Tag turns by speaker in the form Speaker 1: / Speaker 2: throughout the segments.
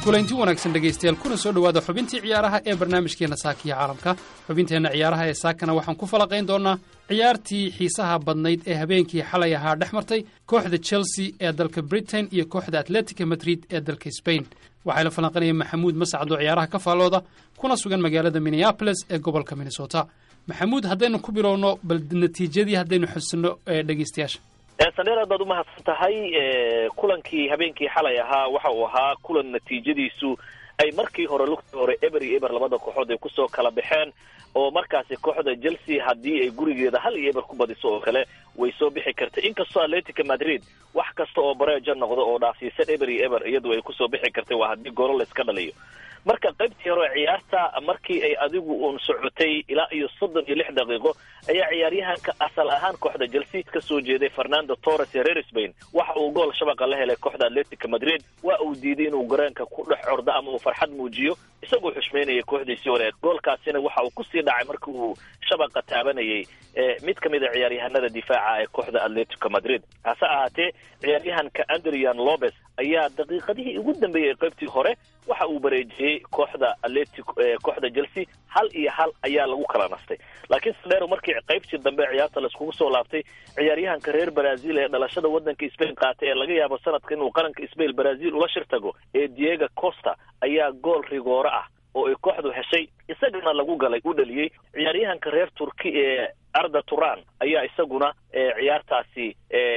Speaker 1: kulanti wanaagsan dhegaystayaal kuna soo dhowaada xubintii ciyaaraha ee barnaamijkeenna saakiya caalamka xubinteenna ciyaaraha ee saakana waxaan ku falaqayn doonnaa ciyaartii xiisaha badnayd ee habeenkii xalay ahaa dhex martay kooxda chelsea ee dalka britain iyo kooxda atletica madrid ee dalka sbain waxaa la falanqanaya maxamuud mascad oo ciyaaraha ka faallooda kuna sugan magaalada minneabolis ee gobolka minnesota maxamuud haddaynu ku bilowno bal natiijadii haddaynu xusino dhegaystayaasha
Speaker 2: sandheer aad baad umahadsan tahay kulankii habeenkii xalay ahaa waxa uu ahaa kulan natiijadiisu ay markii hore lugtii hore eber iyo eber labada kooxood ay kusoo kala baxeen oo markaasi kooxda chelsea haddii ay gurigeeda hal iyo eber ku badiso oo kale way soo bixi kartay inkastoo atletica madrid wax kasta oo bareejo noqdo oo dhaafsiisan eber iyo eber iyadu ay kusoo bixi kartay waa haddii golo layska dhaliyo marka qaybtii hore ciyaarta markii ay adigu uun socotay ilaa iyo soddon iyo lix daqiiqo ayaa ciyaaryahanka asal ahaan kooxda chelsea ka soo jeeday fernando torres ee reer spain waxa uu gool shabaqa la helay kooxda atletica madrid waa uu diiday inuu gareenka ku dhex ordo ama uu farxad muujiyo isagoo xushmaynaya kooxdiisii hore goolkaasina waxa uu kusii dhacay markii uu shabaqa taabanayay mid ka mid a ciyaaryahanada difaaca ee kooxda atletico madrid hase ahaatee ciyaaryahanka andrian lopez ayaa daqiiqadihii ugu dambeeyey qaybtii hore waxa uu bareejiyey kooxda atletic kooxda chelsea hal iyo hal ayaa lagu kala nastay laakiin sandero markii qaybtii dambe ciyaarta laiskugu soo laabtay ciyaaryahanka reer brazil ee dhalashada waddanka spain qaatay ee laga yaabo sanadka inuu qaranka spain brazil ula shir tago ee diego costa ayaa gool rigooro ah oo ay kooxdu heshay isagana lagu galay u dhaliyey ciyaaryahanka reer turki ee arda turan ayaa isaguna ciyaartaasi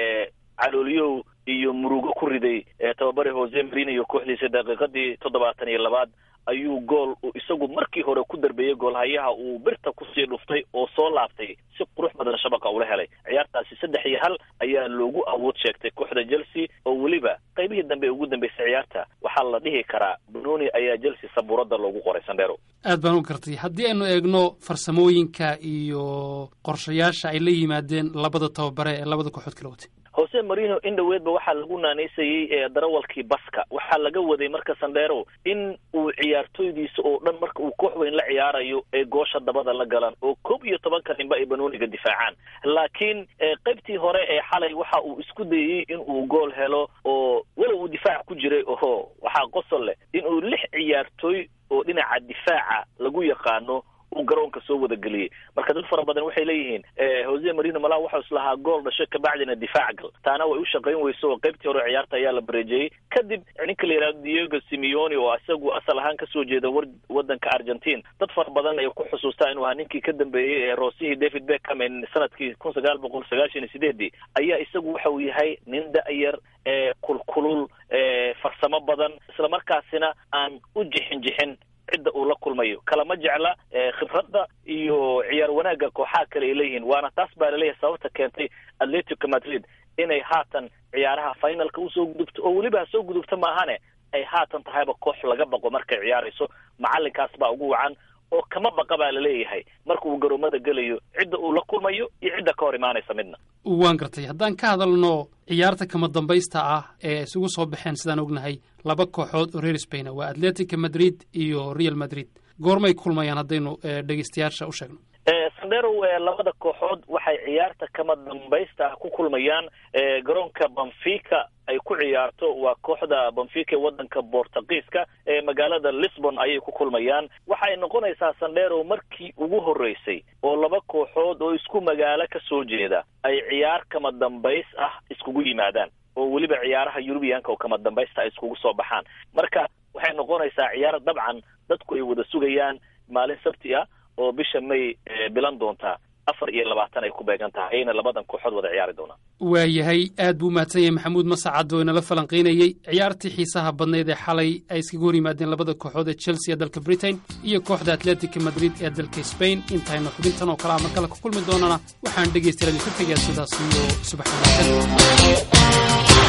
Speaker 2: calooliyow iyo murugo ku riday tababare jose marino iyo kooxdiisa daqiiqadii toddobaatan iyo labaad ayuu gool uu isagu markii hore ku darbeeyey goolhayaha uu birta kusii dhuftay oo soo laabtay si qurux badan shabaqa ula helay ciyaartaasi saddex iyo hal ayaa loogu awood sheegtay kooxda chelsea oo weliba qaybihii dambe ee ugu dambeysay ciyaarta waxaa la dhihi karaa benoni ayaa chelsea sabuuradda loogu qoray sandero
Speaker 1: aad baan u gartay haddii aynu eegno farsamooyinka iyo qorshayaasha ay la yimaadeen labada tababare ee labada kooxood kala watay
Speaker 2: jose marino in dhoweedba waxaa lagu naanaysayey ee darawalkii baska waxaa laga waday marka sandero in uu ciyaartooydiisa oo dhan marka uu koox weyn la ciyaarayo ee goosha dabada la galaan oo koob iyo tobanka ninba ay banooniga difaacaan laakiin qaybtii hore ee xalay waxa uu isku dayey in uu gool helo oo walow uu difaac ku jiray oho waxaa qosol leh in uu lix ciyaartooy oo dhinaca difaaca lagu yaqaano uu garoonka soo wada geliyey marka dad fara badan waxay leeyihiin jose marino malaa waxau islahaa gool dhasho kabacdina difaac gal taana way u shaqayn weyso oo qaybtii hore ciyaarta ayaa la bareejeyey kadib ninka la yidhahdo diego simeone oo isagu asal ahaan kasoo jeeda war wadanka argentine dad fara badan ay ku xusuustaa inuu ahaa ninkii ka dambeeyey ee roosihii david beckham ee sanadkii kun sagaal boqol sagaashan iyo sideedii ayaa isagu waxa uu yahay nin da-yar ee kulkulul farsamo badan islamarkaasina aan u jixin jixin cidda uu la kulmayo kalama jecla khibradda iyo ciyaar wanaagga kooxaha kale ay leeyihiin waana taas baa laleeyahay sababta keentay atletico madrid inay haatan ciyaaraha finalka usoo gudubto oo weliba ha soo gudubto maahane ay haatan tahayba koox laga baqo markay ciyaarayso macalinkaas baa ugu wacan oo kama baqa baa laleeyahay marka uu garoomada gelayo cidda uu la kulmayo iyo cidda ka hor imaanaysa midna
Speaker 1: waan gartay haddaan ka hadalno ciyaarta kama dambaysta ah ee isugu soo baxeen sidaan ognahay laba kooxood oo reer spaina waa atletica madrid iyo real madrid goormay kulmayaan haddaynu dhegeystayaasha u sheegno
Speaker 2: sandero labada kooxood waxay ciyaarta kama dambaysta ah ku kulmayaan garoonka benfica ay ku ciyaarto waa kooxda benfica ee wadanka bortugiiska ee magaalada lisbon ayay ku kulmayaan waxay noqonaysaa sandero markii ugu horreysay oo laba kooxood oo isku magaalo ka soo jeeda ay ciyaar kama dambays ah iskugu yimaadaan oo weliba ciyaaraha yurubiyanka oo kama dambaysta ay iskugu soo baxaan marka waxay noqonaysaa ciyaar dabcan dadku ay wada sugayaan maalin sabti ah oo bisha may bilan doontaa afar iyo labaatan ay ku beegan tahay ayna labadan kooxood wada ciyaari doonaan
Speaker 1: waayahay aad buu mahadsan yahay maxamuud masacad oo inala falanqaynayey ciyaartii xiisaha badnayd ee xalay ay iskaga hor yimaadeen labada kooxood ee chelsea ee dalka britain iyo kooxda atletica madrid ee dalka spain intaynu xubintan oo kale a mar kale ku kulmi doonana waxaan dhegaystayaal idinku tegayaa sidaas iyo subax wanaagsan